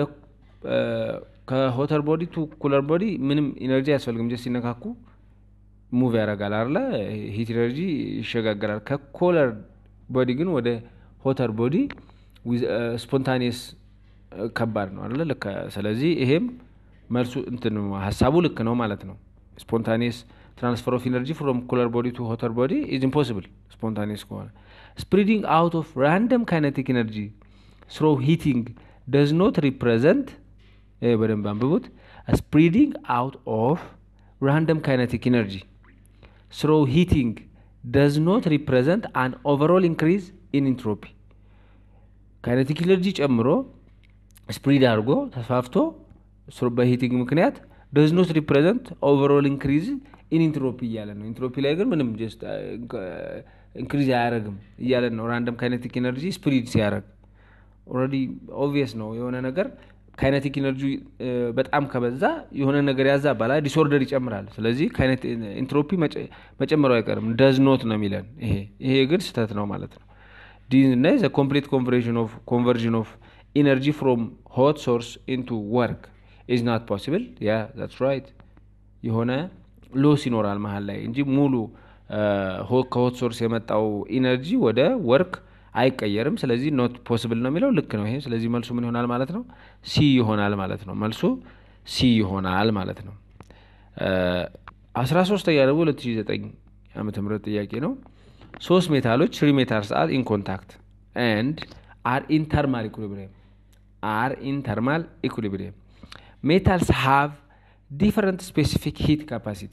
ከሆተር ቦዲ ቱ ኩለር ቦዲ ምንም ኢነርጂ አያስፈልግም። ጀስት ሲነካኩ ሙቭ ያደርጋል አለ ሂት ኢነርጂ ይሸጋገራል። ከኮለር ቦዲ ግን ወደ ሆተር ቦዲ ስፖንታኒየስ ከባድ ነው አለ ልክ። ስለዚህ ይሄም መልሱ እንትን ሀሳቡ ልክ ነው ማለት ነው። ስፖንታኒየስ ትራንስፈር ኦፍ ኢነርጂ ፍሮም ኩለር ቦዲ ቱ ሆተር ቦዲ ኢዝ ኢምፖሲብል ስፖንታኒየስ ከሆነ ስፕሪዲንግ አውት ኦፍ ራንደም ካይነቲክ ኤነርጂ ስሮ ሂቲንግ ደዝ ኖት ሪፕሬዘንት በደንብ አንብቡት። ስፕሪዲንግ አውት ኦፍ ራንደም ካይነቲክ ኤነርጂ ስሮ ሂቲንግ ደዝ ኖት ሪፕሬዘንት አን ኦቨርኦል ኢንክሪዝ ኢን ኢንትሮፒ ካይነቲክ ኤነርጂ ጨምሮ ስፕሪድ አድርጎ ተስፋፍቶ በሂቲንግ ምክንያት ደዝ ኖት ሪፕሬዘንት ኦቨርኦል ኢንክሪዝ ኢን ኢንትሮፒ እያለን ነው። ኢንትሮፒ ላይ ግን ምንም ጀስት ኢንክሪዝ አያደረግም እያለን ነው። ራንደም ካይነቲክ ኤነርጂ ስፕሪድ ሲያደረግ ኦልሬዲ ኦብቪየስ ነው። የሆነ ነገር ካይነቲክ ኤነርጂ በጣም ከበዛ የሆነ ነገር ያዛባል፣ ዲስኦርደር ይጨምራል። ስለዚህ ኢንትሮፒ መጨመሩ አይቀርም። ደዝ ኖት ነው የሚለን ይሄ ይሄ ግን ስህተት ነው ማለት ነው። ዲ እና ዘ ኮምፕሊት ኮንቨርዥን ኦፍ ኢነርጂ ፍሮም ሆት ሶርስ ኢንቱ ወርክ ኢዝ ናት ፖሲብል ያ ዛትስ ራይት የሆነ ሎስ ይኖራል መሀል ላይ እንጂ ሙሉ ከሆት ሶርስ የመጣው ኢነርጂ ወደ ወርክ አይቀየርም። ስለዚህ ኖት ፖስብል ነው የሚለው ልክ ነው ይሄ። ስለዚህ መልሱ ምን ይሆናል ማለት ነው? ሲ ይሆናል ማለት ነው። መልሱ ሲ ይሆናል ማለት ነው። አስራ ሶስተኛ ደግሞ ሁለት ሺ ዘጠኝ ዓመተ ምህረት ጥያቄ ነው። ሶስት ሜታሎች ትሪ ሜታልስ አር ኢን ኮንታክት ኤንድ አር ኢን ተርማል ኢኩሊብሪየም አር ኢን ተርማል ኢኩሊብሪየም ሜታልስ ሃቭ ዲፈረንት ስፔሲፊክ ሂት ካፓሲቲ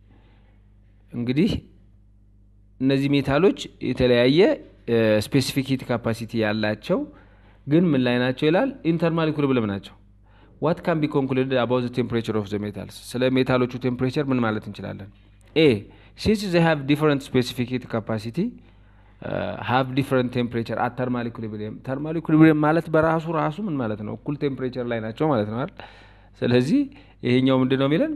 እንግዲህ እነዚህ ሜታሎች የተለያየ ስፔሲፊክ ሂት ካፓሲቲ ያላቸው ግን ምን ላይ ናቸው ይላል ኢንተርማል ኢኩሊብሪየም ናቸው ዋት ካን ቢ ኮንክሉድድ አባውት ቴምፕሬቸር ኦፍ ዘ ሜታልስ ስለ ሜታሎቹ ቴምፕሬቸር ምን ማለት እንችላለን ኤ ሲንስ ዘ ሃቭ ዲፈረንት ስፔሲፊክ ሂት ካፓሲቲ ሃቭ ዲፈረንት ቴምፕሬቸር አት ተርማል ኢኩሊብሪየም ተርማል ኢኩሊብሪየም ማለት በራሱ ራሱ ምን ማለት ነው እኩል ቴምፕሬቸር ላይ ናቸው ማለት ነው አይደል ስለዚህ ይሄኛው ምንድን ነው የሚለን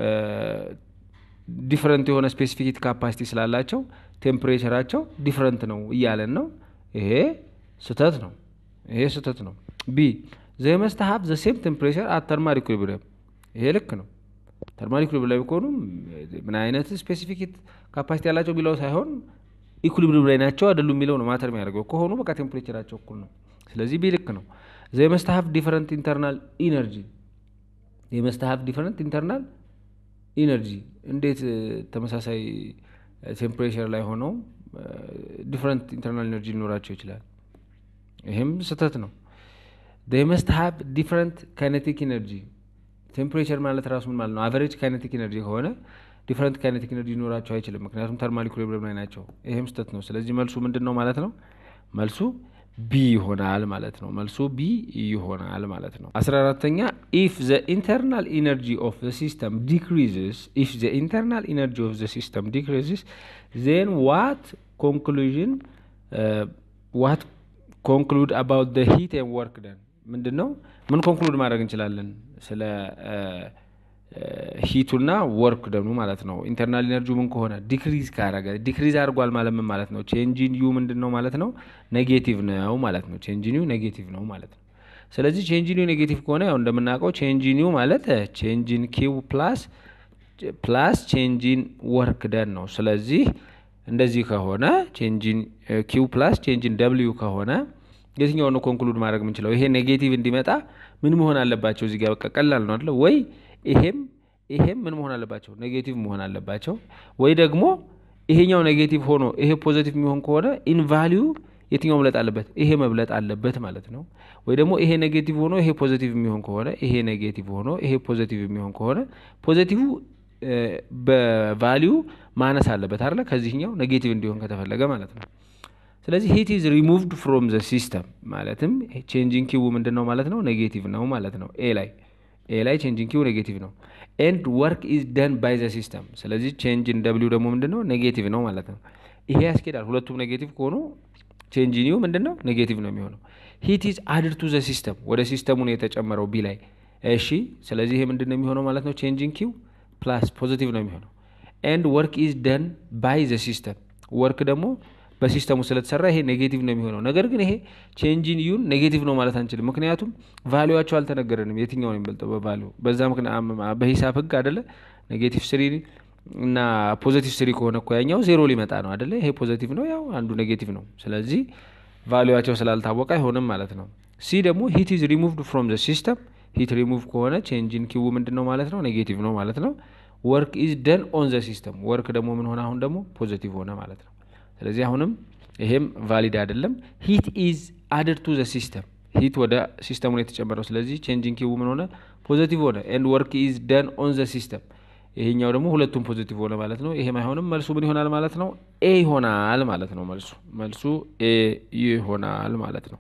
ዲፍረንት የሆነ ስፔሲፊክ ካፓሲቲ ስላላቸው ቴምፕሬቸራቸው ዲፍረንት ነው እያለን ነው። ይሄ ስህተት ነው። ይሄ ስህተት ነው። ቢ ዘ መስት ሀብ ዘ ሴም ቴምፕሬቸር አት ተርማል ኢኩሊብሪየም ይሄ ልክ ነው። ተርማል ኢኩሊብሪየም ከሆኑ ምን አይነት ስፔሲፊክ ካፓሲቲ ያላቸው ቢለው ሳይሆን ኢኩሊብሪየም ላይ ናቸው አይደሉም የሚለው ነው ማተር የሚያደርገው። ከሆኑ በቃ ቴምፕሬቸራቸው እኩል ነው። ስለዚህ ቢ ልክ ነው። ዘይ መስት ሀቭ ዲፈረንት ኢንተርናል ኢነርጂ ዘይ መስት ሀቭ ዲፈረንት ኢንተርናል ኢነርጂ። እንዴት ተመሳሳይ ቴምፕሬቸር ላይ ሆነው ዲፈረንት ኢንተርናል ኢነርጂ ሊኖራቸው ይችላል? ይህም ስህተት ነው። ዘይ መስት ሀቭ ዲፈረንት ካይኔቲክ ኢነርጂ ቴምፕሬቸር ማለት ራሱ ምን ማለት ነው? አቨሬጅ ካይኔቲክ ኢነርጂ ከሆነ ዲፈረንት ካይኔቲክ ኢነርጂ ሊኖራቸው አይችልም። ምክንያቱም ተርማል ኢኩሊብሪየም ላይ ናቸው። ይህም ስህተት ነው። ስለዚህ መልሱ ምንድን ነው ማለት ነው? መልሱ ቢ ይሆናል ማለት ነው። መልሱ ቢ ይሆናል ማለት ነው። አስራ አራተኛ ኢፍ ዘ ኢንተርናል ኢነርጂ ኦፍ ዘ ሲስተም ዲክሪዝስ ኢፍ ዘ ኢንተርናል ኢነርጂ ኦፍ ዘ ሲስተም ዲክሪዝስ ዜን ዋት ኮንክሉዥን ዋት ኮንክሉድ አባውት ዘ ሂት ኤንድ ወርክ ደን ምንድን ነው ምን ኮንክሉድ ማድረግ እንችላለን ስለ ሂቱና ወርክ ደኑ ማለት ነው። ኢንተርናል ኢነርጂ ምን ከሆነ ዲክሪዝ ካረገ ዲክሪዝ አድርጓል ማለት ምን ማለት ነው? ቼንጂን ዩ ምንድን ነው ማለት ነው? ኔጌቲቭ ነው ማለት ነው። ቼንጂን ዩ ኔጌቲቭ ነው ማለት ነው። ስለዚህ ቼንጂን ዩ ኔጌቲቭ ከሆነ ያው እንደምናውቀው ቼንጂን ዩ ማለት ቼንጂን ኪው ፕላስ ፕላስ ቼንጂን ወርክ ደን ነው። ስለዚህ እንደዚህ ከሆነ ቼንጂን ኪው ፕላስ ቼንጂን ደብልዩ ከሆነ የትኛው ነው ኮንክሉድ ማድረግ የምንችለው? ይሄ ኔጌቲቭ እንዲመጣ ምን መሆን አለባቸው? እዚህ ጋር በቃ ቀላል ነው አይደለ ወይ? ይሄም ይሄም ምን መሆን አለባቸው? ኔጌቲቭ መሆን አለባቸው። ወይ ደግሞ ይሄኛው ኔጌቲቭ ሆኖ ይሄ ፖዚቲቭ የሚሆን ከሆነ ኢን ቫሊዩ የትኛው መብለጥ አለበት? ይሄ መብለጥ አለበት ማለት ነው። ወይ ደግሞ ይሄ ኔጌቲቭ ሆኖ ይሄ ፖዚቲቭ የሚሆን ከሆነ ይሄ ኔጌቲቭ ሆኖ ይሄ ፖዚቲቭ የሚሆን ከሆነ ፖዚቲቭ በቫሊዩ ማነስ አለበት አይደለ? ከዚህኛው ኔጌቲቭ እንዲሆን ከተፈለገ ማለት ነው። ስለዚህ ሂት ኢዝ ሪሙቭድ ፍሮም ዘ ሲስተም ማለትም ቼንጂንግ ኪው ምንድን ነው ማለት ነው? ኔጌቲቭ ነው ማለት ነው። ኤ ላይ ኤ ላይ ቼንጂንግ ኪው ኔጌቲቭ ነው። ኤንድ ወርክ ኢዝ ደን ባይ ዘ ሲስተም። ስለዚህ ቼንጅን ደብሊው ደግሞ ምንድን ነው? ኔጌቲቭ ነው ማለት ነው። ይሄ ያስኬዳል። ሁለቱም ኔጌቲቭ ከሆኑ ቼንጂን ዩ ምንድን ነው? ኔጌቲቭ ነው የሚሆነው። ሂት ኢዝ አድድ ቱ ዘ ሲስተም፣ ወደ ሲስተሙ ነው የተጨመረው ቢ ላይ። እሺ፣ ስለዚህ ይሄ ምንድን ነው የሚሆነው ማለት ነው? ቼንጂንግ ኪው ፕላስ ፖዚቲቭ ነው የሚሆነው። ኤንድ ወርክ ኢዝ ደን ባይ ዘ ሲስተም፣ ወርክ ደግሞ በሲስተሙ ስለተሰራ ይሄ ኔጌቲቭ ነው የሚሆነው። ነገር ግን ይሄ ቼንጂን ዩን ኔጌቲቭ ነው ማለት አንችልም። ምክንያቱም ቫሊዋቸው አልተነገረንም የትኛው ነው የሚበልጠው በቫሊው። በዛ ምክንያት በሂሳብ ህግ አደለ ኔጌቲቭ ስሪ እና ፖዘቲቭ ስሪ ከሆነ እኮ ያኛው ዜሮ ሊመጣ ነው አደለ። ይሄ ፖዘቲቭ ነው፣ ያው አንዱ ኔጌቲቭ ነው። ስለዚህ ቫሊዋቸው ስላልታወቀ አይሆንም ማለት ነው። ሲ ደግሞ ሂት ኢዝ ሪሙቭድ ፍሮም ዘ ሲስተም። ሂት ሪሙቭ ከሆነ ቼንጂን ኪው ምንድን ነው ማለት ነው? ኔጌቲቭ ነው ማለት ነው። ወርክ ኢዝ ደን ኦን ዘ ሲስተም። ወርክ ደግሞ ምን ሆነ? አሁን ደግሞ ፖዘቲቭ ሆነ ማለት ነው። ስለዚህ አሁንም ይሄም ቫሊድ አይደለም። ሂት ኢዝ አድድ ቱ ዘ ሲስተም ሂት ወደ ሲስተሙ ነው የተጨመረው። ስለዚህ ቼንጂንግ ኪው ምን ሆነ? ፖዘቲቭ ሆነ። ኤንድ ወርክ ኢዝ ደን ኦን ዘ ሲስተም ይሄኛው ደግሞ ሁለቱም ፖዚቲቭ ሆነ ማለት ነው። ይሄም አይሆንም። መልሱ ምን ይሆናል ማለት ነው? ኤ ይሆናል ማለት ነው። መልሱ መልሱ ኤ ይሆናል ማለት ነው።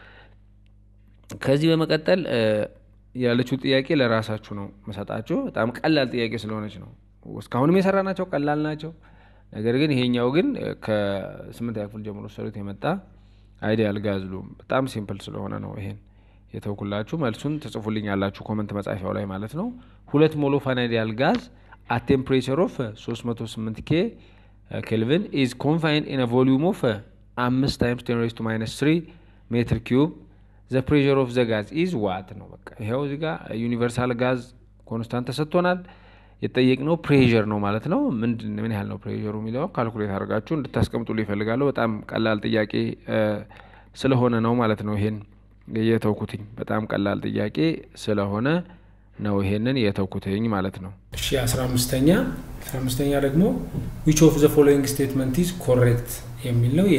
ከዚህ በመቀጠል ያለችው ጥያቄ ለራሳችሁ ነው መሰጣችሁ። በጣም ቀላል ጥያቄ ስለሆነች ነው። እስካሁንም የሰራ ናቸው ቀላል ናቸው። ነገር ግን ይሄኛው ግን ከስምንተኛ ክፍል ጀምሮ ሰሩት የመጣ አይዲያል ጋዝ ሉም በጣም ሲምፕል ስለሆነ ነው ይሄን የተውኩላችሁ። መልሱን ትጽፉልኝ ያላችሁ ኮመንት መጻፊያው ላይ ማለት ነው። ሁለት ሞሎፋን አይዲያል ጋዝ አት ቴምፕሬቸር ኦፍ 308 ኬ ኬልቪን ኢዝ ኮንፋይንድ ኢን ቮሊዩም ኦፍ አምስት ታይምስ ቴን ሬይዝ ቱ ማይነስ ትሪ ሜትር ኪዩብ ዘ ፕሬር ኦፍ ዘ ጋዝ ኢዝ ዋት ነው። በቃ ይኸው እዚህ ጋር ዩኒቨርሳል ጋዝ ኮንስታንት ተሰጥቶናል። የጠየቅነው ፕሬር ነው ማለት ነው። ምንድን ምን ያህል ነው ፕሬሩ የሚለው ካልኩሌት አድርጋችሁ እንድታስቀምጡ ይፈልጋለሁ። በጣም ቀላል ጥያቄ ስለሆነ ነው ማለት ነው ይሄን የተውኩትኝ። በጣም ቀላል ጥያቄ ስለሆነ ነው ይሄንን የተውኩትኝ ማለት ነው። እሺ አስራ አምስተኛ አስራ አምስተኛ ደግሞ ዊች ኦፍ ዘ ፎሎዊንግ ስቴትመንት ኢዝ ኮሬክት የሚል ነው።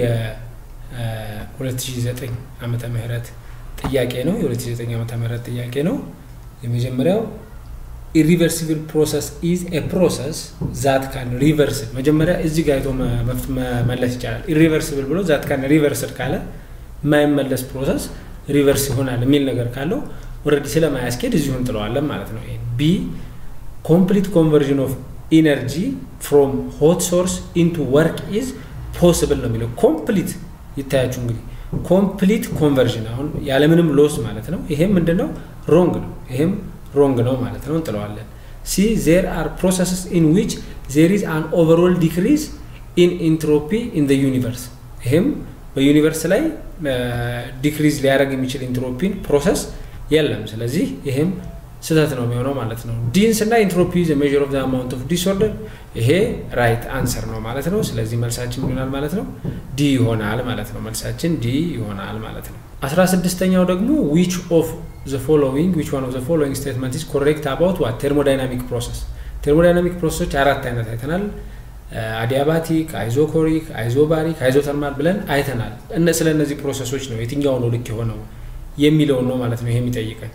የ2009 ዓመተ ምህረት ጥያቄ ነው። የ2009 ዓመተ ምህረት ጥያቄ ነው። የመጀመሪያው ኢሪቨርሲብል ፕሮሰስ ኢዝ ኤ ፕሮሰስ ዛት ካን ሪቨርስል። መጀመሪያ እዚህ ጋር አይቶ መመለስ ይቻላል። ኢሪቨርሲብል ብሎ ዛት ካን ሪቨርስል ካለ የማይመለስ ፕሮሰስ ሪቨርስ ይሆናል የሚል ነገር ካለው ኦልሬዲ ስለማያስኬድ እዚሁ እንጥለዋለን ማለት ነው። ቢ ኮምፕሊት ኮንቨርዥን ኦፍ ኢነርጂ ፍሮም ሆት ሶርስ ኢንቱ ወርክ ኢዝ ፖስብል ነው የሚለው። ኮምፕሊት ይታያችሁ እንግዲህ ኮምፕሊት ኮንቨርዥን አሁን ያለምንም ሎስ ማለት ነው። ይሄም ምንድን ነው ሮንግ ነው። ይሄም ሮንግ ነው ማለት ነው። እንጥለዋለን። ሲ ዜር አር ፕሮሰስስ ኢን ዊች ዜር ኢዝ አን ኦቨርኦል ዲክሪዝ ኢን ኢንትሮፒ ኢን ዘ ዩኒቨርስ። ይሄም በዩኒቨርስ ላይ ዲክሪዝ ሊያደርግ የሚችል ኢንትሮፒን ፕሮሰስ የለም። ስለዚህ ይሄም ስህተት ነው የሚሆነው ማለት ነው። ዲን ስና ኢንትሮፒ ሜዥር ኦፍ አማውንት ኦፍ ዲስኦርደር ይሄ ራይት አንሰር ነው ማለት ነው። ስለዚህ መልሳችን ይሆናል ማለት ነው ዲ ይሆናል ማለት ነው። መልሳችን ዲ ይሆናል ማለት ነው። አስራ ስድስተኛው ደግሞ ዊች ኦፍ ዘ ፎሎዊንግ ዊች ዋን ኦፍ ዘ ፎሎዊንግ ስቴትመንት ኢዝ ኮሬክት አባውት ዋት ቴርሞዳይናሚክ ፕሮሰስ ቴርሞዳይናሚክ ፕሮሰሶች አራት አይነት አይተናል። አዲያባቲክ፣ አይዞኮሪክ፣ አይዞባሪክ፣ አይዞተርማል ብለን አይተናል። ስለ እነዚህ ፕሮሰሶች ነው የትኛው ነው ልክ የሆነው የሚለውን ነው ማለት ነው ይሄ የሚጠይቀን።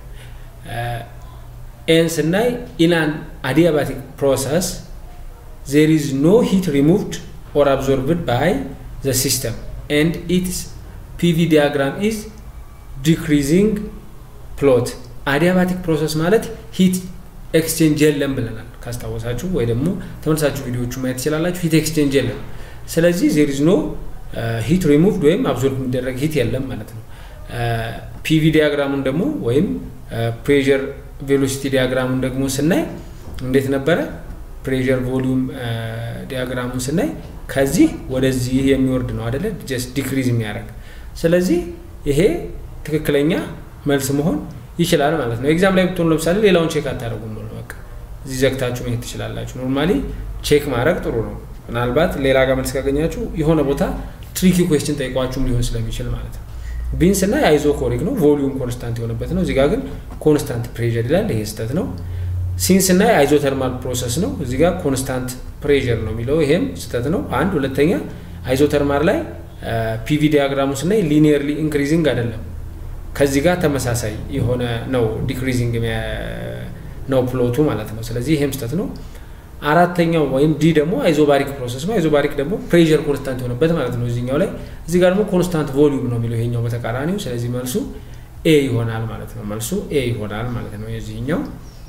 ኤን ስናይ ኢናን አዲያባቲክ ፕሮሰስ ዜር ኢዝ ኖ ሂት ሪሙቭድ ኦር አብዞርብድ ባይ ዘ ሲስተም ኤንድ ኢትስ ፒቪ ዲያግራም ኢዝ ዲክሪዚንግ ፕሎት። አዲያባቲክ ፕሮሰስ ማለት ሂት ኤክስቼንጅ የለም ብለናል ካስታወሳችሁ ወይ ደግሞ ተመልሳችሁ ቪዲዮቹ ማየት ትችላላችሁ። ሂት ኤክስቼንጅ የለም። ስለዚህ ዜር ኢዝ ኖ ሂት ሪሙቭድ ወይም አብዞርብ የሚደረግ ሂት የለም ማለት ነው። ፒቪ ዲያግራሙን ደግሞ ወይም ፕሬዠር ቬሎሲቲ ዲያግራሙን ደግሞ ስናይ እንዴት ነበረ? ፕሬዠር ቮሊዩም ዲያግራሙን ስናይ ከዚህ ወደዚህ የሚወርድ ነው አደለ? ጀስት ዲክሪዝ የሚያደርግ ስለዚህ ይሄ ትክክለኛ መልስ መሆን ይችላል ማለት ነው። ኤግዛም ላይ ብትሆኑ ለምሳሌ ሌላውን ቼክ አታደርጉም ነው በቃ እዚህ ዘግታችሁ መሄድ ትችላላችሁ። ኖርማሊ ቼክ ማድረግ ጥሩ ነው። ምናልባት ሌላ ጋር መልስ ካገኛችሁ የሆነ ቦታ ትሪኪ ኩዌስችን ጠይቋችሁም ሊሆን ስለሚችል ማለት ነው። ቢንስ እና የአይዞ ኮሪክ ነው ቮሊዩም ኮንስታንት የሆነበት ነው። እዚጋ ግን ኮንስታንት ፕሬዠር ይላል። ይሄ ስህተት ነው። ሲንስ እና የአይዞ ተርማል ፕሮሰስ ነው። እዚጋ ኮንስታንት ፕሬዠር ነው የሚለው ይሄም ስህተት ነው። አንድ ሁለተኛ አይዞ ተርማል ላይ ፒቪ ዲያግራሙ ስናይ ሊኒየርሊ ኢንክሪዚንግ አይደለም ከዚህ ጋር ተመሳሳይ የሆነ ነው ዲክሪዚንግ ነው ፕሎቱ ማለት ነው። ስለዚህ ይሄም ስህተት ነው። አራተኛው ወይም ዲ ደግሞ አይዞባሪክ ፕሮሰስ ነው። አይዞባሪክ ደግሞ ፕሬዠር ኮንስታንት የሆነበት ማለት ነው እዚህኛው ላይ። እዚህ ጋር ደግሞ ኮንስታንት ቮሊዩም ነው የሚለው ይሄኛው በተቃራኒው። ስለዚህ መልሱ ኤ ይሆናል ማለት ነው። መልሱ ኤ ይሆናል ማለት ነው የዚህኛው።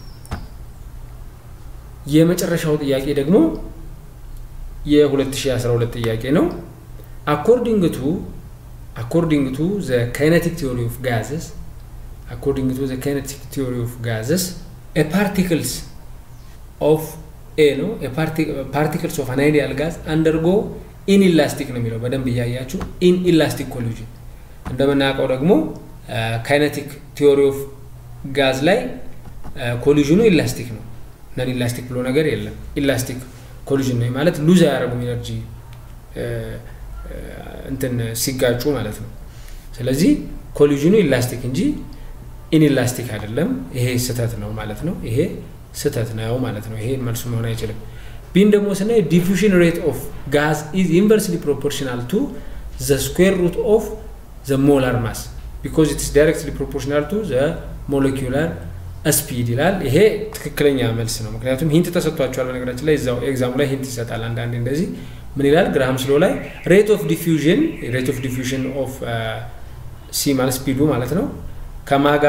የመጨረሻው ጥያቄ ደግሞ የ2012 ጥያቄ ነው። አኮርዲንግ ቱ according to the kinetic theory of gases according to the kinetic theory of gases a particles of a ነው particles of an ideal gas undergo inelastic ነው የሚለው በደንብ እያያችሁ inelastic collision እንደምናውቀው ደግሞ ካይነቲክ ቲዮሪ ኦፍ ጋዝ ላይ ኮሊዥኑ ኢላስቲክ ነው ነን ኢላስቲክ ብሎ ነገር የለም ኢላስቲክ ኮሊዥን ነው ማለት ሉዝ አያደርጉም ኢነርጂ እንትን ሲጋጩ ማለት ነው። ስለዚህ ኮሊዥኑ ኢላስቲክ እንጂ ኢንኢላስቲክ አይደለም። ይሄ ስህተት ነው ማለት ነው። ይሄ ስህተት ነው ማለት ነው። ይሄ መልሱ መሆን አይችልም። ቢን ደግሞ ስናይ ዲፉሽን ሬት ኦፍ ጋዝ ኢዝ ኢንቨርስሊ ፕሮፖርሽናል ቱ ዘ ስኩዌር ሩት ኦፍ ዘ ሞላር ማስ ቢኮዝ ኢትስ ዳይሬክትሊ ፕሮፖርሽናል ቱ ዘ ሞለኪውላር ስፒድ ይላል። ይሄ ትክክለኛ መልስ ነው። ምክንያቱም ሂንት ተሰጥቷቸዋል። በነገራችን ላይ እዛው ኤግዛሙ ላይ ሂንት ይሰጣል አንዳንዴ እንደዚህ ምን ይላል ግራሃም ስሎ ላይ ሬት ኦፍ ዲፊውዥን ሬት ኦፍ ዲፊውዥን ኦፍ ሲ ማለት ስፒዱ ማለት ነው ከማጋ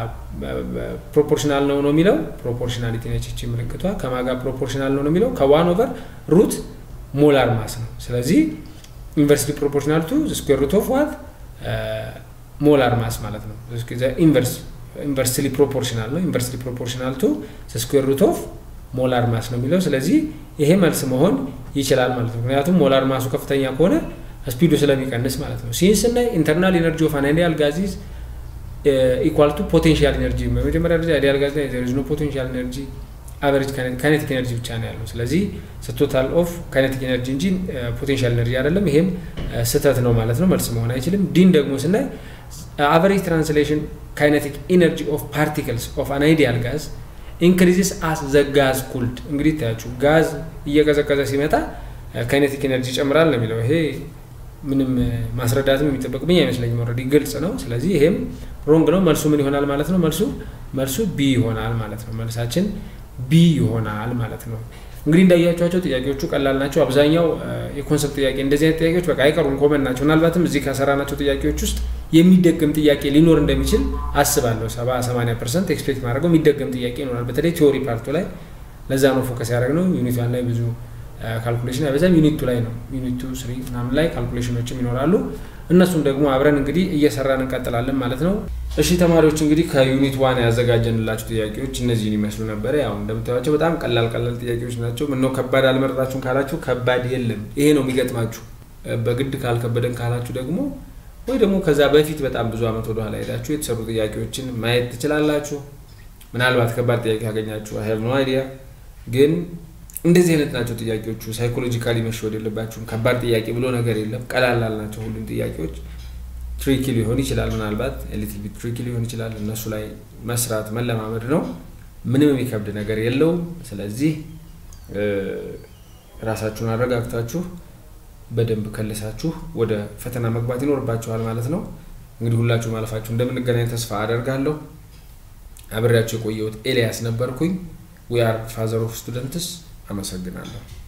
ፕሮፖርሽናል ነው ነው የሚለው ፕሮፖርሽናሊቲ ነች እቺ ምልክቷ ከማጋ ፕሮፖርሽናል ነው ነው የሚለው ከዋን ኦቨር ሩት ሞላር ማስ ነው ስለዚህ ኢንቨርስሊ ፕሮፖርሽናል ቱ ስኩዌር ሩት ኦፍ ዋት ሞላር ማስ ማለት ነው ኢንቨርስ ኢንቨርስሊ ፕሮፖርሽናል ነው ኢንቨርስሊ ፕሮፖርሽናል ቱ ስኩዌር ሩት ኦፍ ሞላር ማስ ነው የሚለው ስለዚህ ይሄ መልስ መሆን ይችላል ማለት ነው ምክንያቱም ሞላር ማሱ ከፍተኛ ከሆነ ስፒዱ ስለሚቀንስ ማለት ነው ሲንስ እና ኢንተርናል ኤነርጂ ኦፍ አን አይዲያል ጋዚዝ ኢኳል ቱ ፖቴንሻል ኤነርጂ በመጀመሪያ ደረጃ አይዲያል ጋዝ ላይ ዘር ኢዝ ኖ ፖቴንሻል ኤነርጂ አቨሬጅ ካይኔቲክ ኤነርጂ ብቻ ነው ያለው ስለዚህ ቶታል ኦፍ ካይኔቲክ ኤነርጂ እንጂ ፖቴንሻል ኤነርጂ አይደለም ይሄም ስህተት ነው ማለት ነው መልስ መሆን አይችልም ዲን ደግሞ ስናይ አቨሬጅ ትራንስሌሽን ካይኔቲክ ኤነርጂ ኦፍ ፓርቲክልስ ኦፍ አን አይዲያል ጋዝ ኢንክሪዚስ አስ ዘ ጋዝ ኩልድ እንግዲህ ታያችሁ ጋዝ እየቀዘቀዘ ሲመጣ ካይኔቲክ ኤነርጂ ይጨምራል ነው የሚለው ይሄ ምንም ማስረዳትም የሚጠበቅብኝ አይመስለኝም ኦልሬዲ ግልጽ ነው ስለዚህ ይሄም ሮንግ ነው መልሱ ምን ይሆናል ማለት ነው መልሱ መልሱ ቢ ይሆናል ማለት ነው መልሳችን ቢ ይሆናል ማለት ነው እንግዲህ እንዳያቸኋቸው ጥያቄዎቹ ቀላል ናቸው አብዛኛው የኮንሰፕት ጥያቄ እንደዚህ አይነት ጥያቄዎች በቃ አይቀሩም ኮመን ናቸው ምናልባትም እዚህ ከሰራናቸው ጥያቄዎች ውስጥ የሚደገም ጥያቄ ሊኖር እንደሚችል አስባለሁ ሰባ ሰማኒያ ፐርሰንት ኤክስፔክት ማድረገው የሚደገም ጥያቄ ይኖራል በተለይ ቲዎሪ ፓርቱ ላይ ለዛ ነው ፎከስ ያደረግ ነው ዩኒት ዋን ላይ ብዙ ካልኩሌሽን አይበዛም ዩኒቱ ላይ ነው ዩኒቱ ስሪ ምናምን ላይ ካልኩሌሽኖችም ይኖራሉ እነሱም ደግሞ አብረን እንግዲህ እየሰራን እንቀጥላለን ማለት ነው እሺ ተማሪዎች እንግዲህ ከዩኒት ዋን ያዘጋጀንላችሁ ጥያቄዎች እነዚህን ይመስሉ ነበረ ያው እንደምታዩቸው በጣም ቀላል ቀላል ጥያቄዎች ናቸው ምነው ከባድ አልመረጣችሁም ካላችሁ ከባድ የለም ይሄ ነው የሚገጥማችሁ በግድ ካልከበደን ካላችሁ ደግሞ ወይ ደግሞ ከዛ በፊት በጣም ብዙ አመት ወደኋላ ሄዳችሁ የተሰሩ ጥያቄዎችን ማየት ትችላላችሁ ምናልባት ከባድ ጥያቄ ካገኛችሁ ሀብ ኖ አይዲያ ግን እንደዚህ አይነት ናቸው ጥያቄዎቹ። ሳይኮሎጂካሊ መሸወድ የለባችሁም። ከባድ ጥያቄ ብሎ ነገር የለም። ቀላላል ናቸው ሁሉም ጥያቄዎች። ትሪኪ ሊሆን ይችላል፣ ምናልባት ሊትል ቢት ትሪኪ ሊሆን ይችላል። እነሱ ላይ መስራት መለማመድ ነው። ምንም የሚከብድ ነገር የለውም። ስለዚህ ራሳችሁን አረጋግታችሁ በደንብ ከልሳችሁ ወደ ፈተና መግባት ይኖርባችኋል ማለት ነው። እንግዲህ ሁላችሁ ማለፋችሁ እንደምንገናኝ ተስፋ አደርጋለሁ። አብሬያችሁ የቆየሁት ኤልያስ ነበርኩኝ። ዊ አር ፋዘር ኦፍ ስቱደንትስ። አመሰግናለሁ።